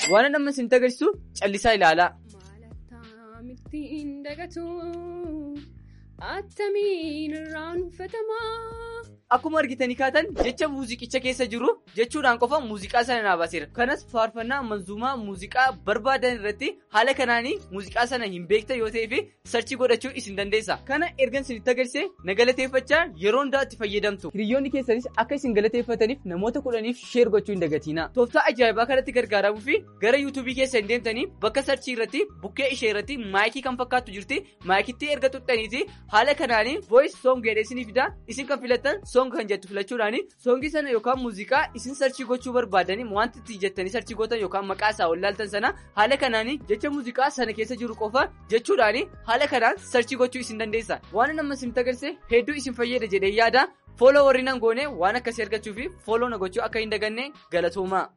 waan nama isinitti agarsiisu callisaa ilaalaa. Maalattaa dagatu attamiin irraanfatamaa. Akkuma argitanii kaatan jecha muuziqicha keessa jiru jechuudhaan qofa muuziqaa sana naa baaseera. Kanas faarfannaa manzuumaa muuziqaa barbaadan irratti haala kanaanii muuziqaa sana hin beektan yoo ta'eef sarchii godhachuu isin dandeessa. Kana ergan isinitti agarsiise na galateeffachaa yeroo hundaa itti fayyadamtu. Hiriyoonni keessanis akka isin galateeffataniif namoota kudhaniif sheer gochuu hin dagatina. Tooftaa ajaa'ibaa kanatti gargaaramuu fi gara yuutuubii keessa hin deemtanii bakka sarchii irratti bukkee ishee irratti maayikii kan fakkaattu jirti. Maayikitti erga tuxxaniiti haala kanaanii voice song jedhee isinii fida isin kan filattan song kan jettu filachuudhaani soongii sana yookaan muuziqaa isin sarchii gochuu barbaadanii wanti itti jettanii sarchii gootan yookaan maqaa isaa wallaaltan sana haala kanaanii jecha muuziqaa sana keessa jiru qofa jechuudhaani haala kanaan sarchii gochuu isin dandeessa waan nama isinitti agarsiise hedduu isin fayyada jedhee yaada fooloo warri nan goone waan akkasii argachuu fi fooloo na gochuu akka hin daganne galatooma.